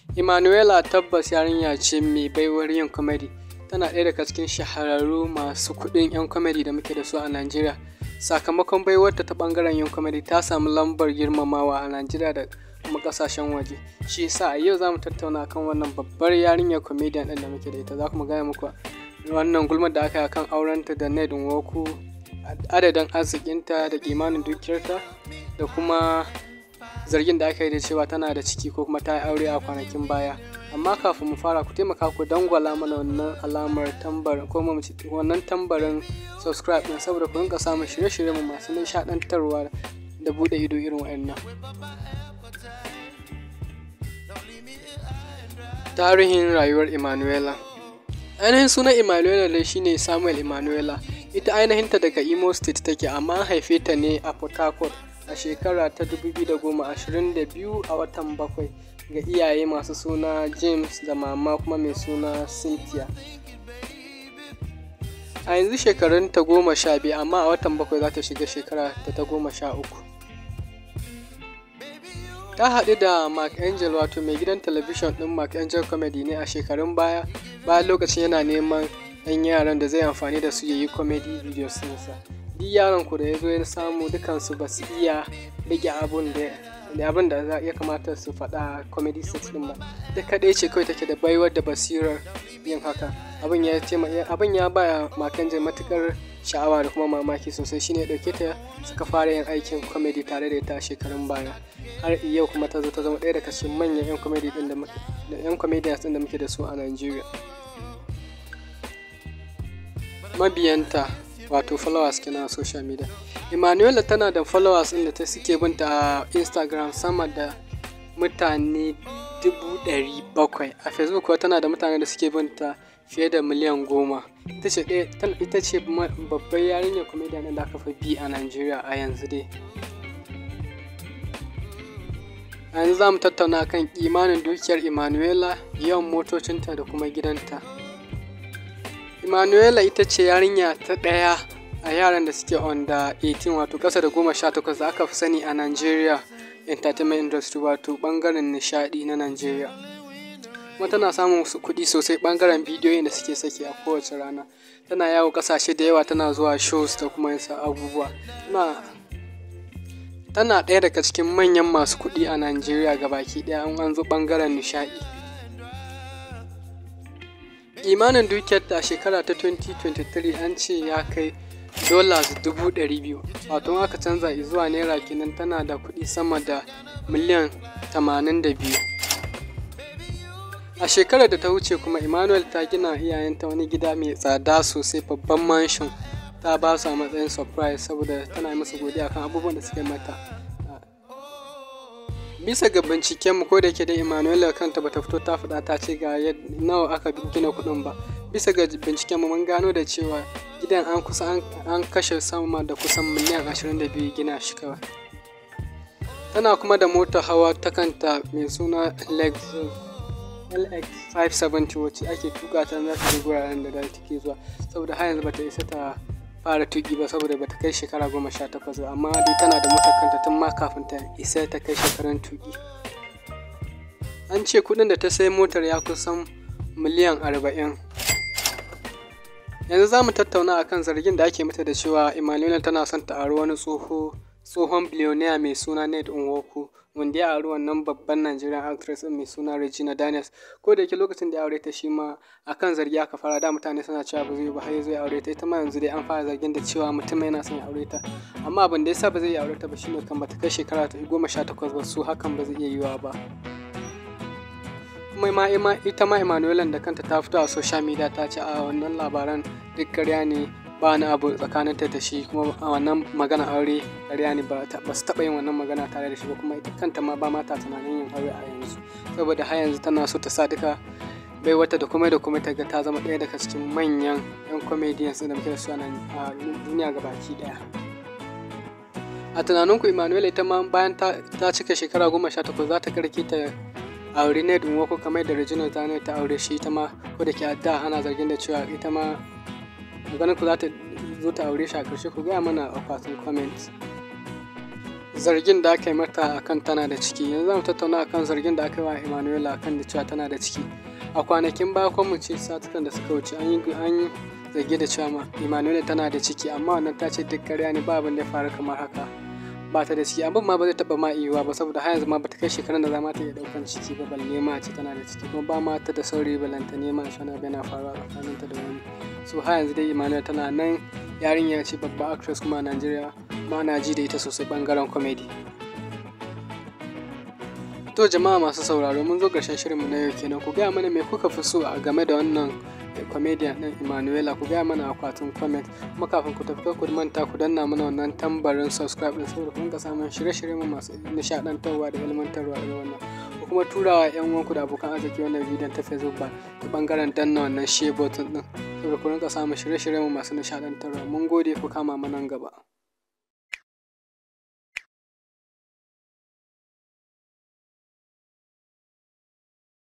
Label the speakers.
Speaker 1: Emanuela tabbas yarinya ce mai baiwar yin comedy. Tana ɗaya daga cikin shahararru masu kuɗin 'yan comedy da muke da su a Najeriya. Sakamakon baiwarta ta ɓangaren yin comedy ta samu lambar girmamawa a Najeriya da kuma ƙasashen waje. Shi yasa a yau za mu tattauna kan wannan babbar yarinyar comedian ɗin da muke da ita. Za kuma gaya muku wannan gulmar da aka yi akan aurenta da Ned Nwoku, adadin arzikinta da kimanin dukiyarta da kuma zargin da aka yi da cewa tana da ciki ko kuma ta yi aure a kwanakin baya. Amma kafin mu fara ku taimaka ku dangwala mana wannan alamar tambarin ko mu ce wannan tambarin subscribe ɗin saboda ku rinka samun shirye-shiryen mu masu nishaɗantarwa da buɗe ido irin waɗannan. Tarihin rayuwar Emanuela Ainihin sunan Emanuela dai shine Samuel Emanuela. Ita ainihinta daga Imo State take amma an haife ta ne a Port Harcourt a shekara ta 2022 a watan bakwai ga iyaye masu suna James da mama kuma mai suna Cynthia. A yanzu shekarun ta goma sha biyu amma a watan bakwai za ta shiga shekara ta ta goma sha uku. Ta haɗu da Mark Angel wato mai gidan talabijin ɗin Mark Angel Comedy ne a shekarun baya bayan lokacin yana neman 'yan yaran da zai amfani da su ya yi comedy videos ɗinsa. Duk yaron ku da ya zo ya samu dukansu ba su iya rage abun da da abin da za ya kamata su faɗa comedy set ɗin ba. Ita kaɗai ce kawai take da baiwar da basirar yin haka. Abin ya ce abin ya ba Mark Angel matuƙar sha'awa da kuma mamaki sosai shine ya ɗauke ta suka fara yin aikin comedy tare da ita a shekarun baya. Har yau kuma ta zo ta zama ɗaya daga cikin manyan 'yan comedy ɗin da muke da 'yan comedians ɗin da muke da su a Najeriya. Mabiyanta wato followers kenan a social media. Emanuela tana da followers ɗin da ta suke binta a Instagram sama da mutane dubu ɗari bakwai. A Facebook kuwa tana da mutane da suke binta fiye da miliyan goma. Ita ce ɗaya ita ce babbar yarinyar comedian ɗin da aka fi bi a Najeriya a yanzu dai. A yanzu za mu tattauna kan kimanin dukiyar Emanuela, yawan motocinta da kuma gidanta. Emanuela ita ce yarinya ta ɗaya a yaran da suke under 18 wato ƙasa da goma sha takwas da aka fi sani a Nigeria entertainment industry wato ɓangaren nishaɗi na Najeriya. Kuma tana samun kuɗi sosai ɓangaren bidiyoyin da suke saki a kowace rana. Tana yawo ƙasashe da yawa tana zuwa shows da kuma yin abubuwa. Tana, tana ɗaya daga cikin manyan masu kuɗi a Najeriya gabaki ɗaya in an zo ɓangaren nishaɗi. Kimanin dukiyarta a shekara ta 2023 an ce ya kai dollars dubu ɗari biyu wato aka canza zuwa naira kenan tana da kuɗi sama da miliyan tamanin da biyu. A shekarar da ta wuce kuma Emmanuel ta gina iyayenta wani gida mai tsada sosai babban mansion ta ba su a matsayin surprise saboda tana musu godiya kan abubuwan da suke mata. Bisa ga binciken mu ko da yake dai Emmanuel kanta bata fito ta faɗa ta ce ga nawa aka gina kuɗin ba. Bisa ga binciken mu mun gano da cewa gidan an kusa an kashe sama da kusan miliyan ashirin da biyu gina shi kawai. Tana kuma da motar hawa ta kanta mai suna Lexus LX 570 wacce ake tuka ta za ta je guraren da take zuwa saboda har yanzu bata isa ta fara tuki ba saboda bata kai shekara goma sha takwas ba amma dai tana da motar kanta tun ma kafin ta isa ta kai shekarun tuki. An ce kuɗin da ta sai motar ya kusan miliyan arba'in. Yanzu za mu tattauna akan zargin da ake mata da cewa Emmanuel tana son ta aro wani tsoho tsohon billionaire mai suna Ned Nwoku wanda ya auri wannan babban Nigerian actress mai suna Regina Daniels. Ko da yake lokacin da ya aure ta shi ma akan zargi aka fara da mutane suna cewa ba zai yi ba har ya zo ya aure ta ita ma yanzu dai an fara zargin da cewa mutum yana son ya aure ta amma abin da yasa ba zai iya aure ta ba shine kan bata kai shekara ta goma sha takwas ba su hakan ba zai iya yiwa ba. Kuma ma ita ma Emmanuel da kanta ta fito a social media ta ce a wannan labaran duk ƙarya ne ba wani abu tsakanin ta da shi kuma a wannan magana aure ƙarya ne ba su taɓa yin wannan magana tare da shi ba kuma ita kanta ma ba ma ta tunanin yin aure a yanzu saboda har yanzu tana so ta sa duka bai wata da kuma da kuma ta ga ta zama ɗaya daga cikin manyan 'yan comedians da muke da su a duniya gabaki ɗaya. A tunaninku Emmanuel ita ma bayan ta cika shekara goma sha takwas za ta karke ta aure Ned Nwoko kamar da Regina Daniel ta aure shi ita ma ko da ke a da ana zargin da cewa ita ma maganar ku za ta zo ta aure shi a ƙarshe ku gaya mana a akwatin comment. zargin da aka yi mata akan tana da ciki yanzu zamu tattauna akan zargin da aka yi wa Emanuela akan da cewa tana da ciki a kwanakin baya ko mu ce satukan da suka wuce an yi an yi zargi da cewa ma Emanuela tana da ciki amma wannan ta ce duk ƙarya ne ba abin da ya faru kamar haka ba ta da ciki abin ma ba zai taɓa ma yiwuwa ba saboda har yanzu ma bata kai shekarun da za ma ta iya ɗaukan ciki ba balle ma a ce tana da ciki kuma ba ma ta da saurayi balanta ne ma shana yana faruwa tsakaninta da wani so har yanzu dai Emanuela tana nan yarinya ce babba actress kuma a Najeriya ma na ji da ita sosai bangaren comedy To jama'a masu sauraro mun zo ƙarshen shirinmu na yau kenan ku gaya mana me kuka fi so a game da wannan comedian ɗin Emanuela ku gaya mana akwatin comment kuma kafin ku tafi ku manta ku danna mana wannan tambarin subscribe ɗin saboda kun ga samun shirye-shiryen masu nishaɗantarwa da ilmantarwa da wannan ku kuma turawa yan uwanku da abokan arziki wannan bidiyon ta Facebook ba ta bangaren danna wannan share button ɗin saboda ku rinka samun shirye-shiryen masu nishaɗantarwa mun gode ku kama mana gaba.